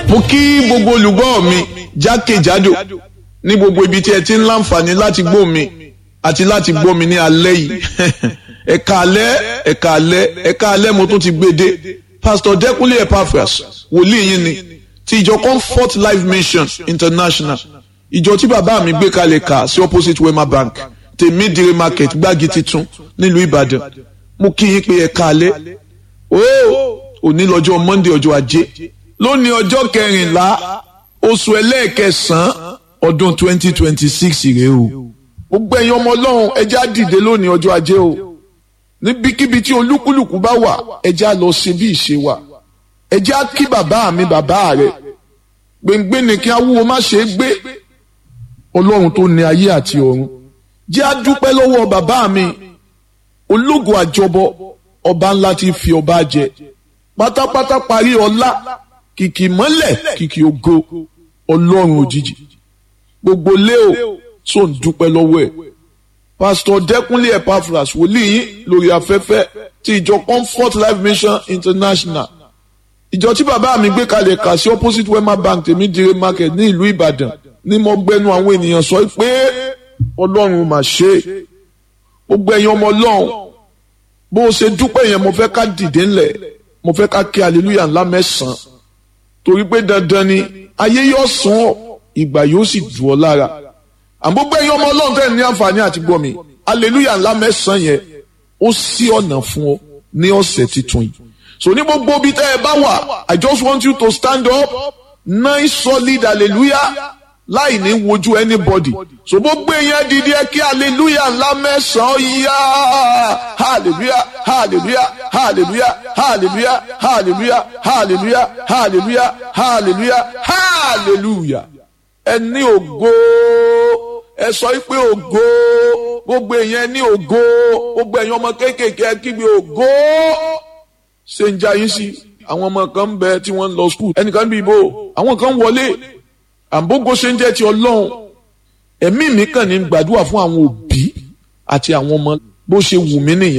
mo kí gbogbo olùgbọ́ mi jákèjádò ní gbogbo ibi tí ẹ ti ń láǹfààní láti gbọ́ mi àti láti gbọ́ mi ní alẹ́ yìí ẹ̀ka alẹ́ ẹ̀ka alẹ́ ẹ̀ka alẹ́ mo tún ti gbé dé pastor Dẹ́kúnlé Epaphras wòlíì yín ni ti ìjọ Comfort Life Mission International ìjọ tí bàbá mi gbé kalẹ̀ kà sí opposite Wema Bank tèmídìrí market gbági titun nílùú Ìbàdàn mo kí yín pé ẹ̀ka alẹ́ ooo òní lọ́jọ́ Monday ọjọ́ ajé lónìí ọjọ́ kẹrìnlá oṣù ẹlẹ́ẹ̀kẹsàn-án ọdún twenty twenty six rèé o gbogbo ẹ̀yin ọmọ ọlọ́run ẹjẹ́ á dìde lónìí ọjọ́ ajé o níbikíbi tí olúkúlùkù bá wà ẹjẹ́ á lọ sí bí ìṣe wa ẹjẹ́ á kí bàbá mi bàbá rẹ̀ gbẹ̀ngbẹ̀ ni kí awúwo má ṣe é gbé ọlọ́run tó ní ayé àti ọ̀run jẹ́ á dúpẹ́ lọ́wọ́ bàbá mi ológo àjọbọ ọba ńlá ti fi ọba jẹ pátápátá parí ọlá kìkì mọ́lẹ̀ kìkì ògo ọlọ́run òjijì gbogbo léo tó ń dúpẹ́ lọ́wọ́ ẹ̀ pásítọ̀ dẹ́kunlé epaphras wòlíì yín lórí afẹ́fẹ́ ti ìjọ comfort life mission international ìjọ tí bàbá mi gbé kalẹ̀ kà sí opposite wema bank tèmídìrí market ní ìlú ìbàdàn ní mo gbẹnu àwọn ènìyàn sọ pé ọlọ́run mà ṣe gbogbo ẹ̀yin ọmọ ọlọ́run bó o ṣe dúpẹ́ yẹn mo fẹ́ ká dìde ńlẹ̀ mo fẹ́ ká kí hallelujah ńlá mẹ́sàn-án torí pé dandan ni ayé yóò sún ọ ìgbà yóò sì dùn ọ lára àmọ́ gbẹ̀yìn ọmọ ọlọ́run tẹ̀ ní àǹfààní àti gbọ́ mi hallelujah ńlá mẹ́sàn-án yẹn ó ṣí ọ̀nà fún ọ ní ọ̀sẹ̀ tuntun yìí so ní gbogbo ibi tẹ́ ẹ bá wà I just want you to stand up nice solid hallelujah láì ní wojú anybody so gbogbo èèyàn dìde ẹ kí hallelujah ńlá mẹ́sàn-án yá hallelujah hallelujah hallelujah hallelujah hallelujah hallelujah hallelujah hallelujah hallelujah ẹ ní ògo ẹ sọ pé ògo gbogbo èèyàn ní ògo gbogbo èèyàn ọmọ kéékèèké ẹ kígbe ògo ṣe ń jayín sí àwọn ọmọ kan ń bẹ tí wọ́n ń lọ skul ẹnìkan bí ibo àwọn kan ń wọlé àbógo ṣe ń jẹ́ ti ọlọ́run ẹ̀mí mi kàn ní gbàdúrà fún àwọn òbí àti àwọn ọmọ bó ṣe wù mí nìyẹn.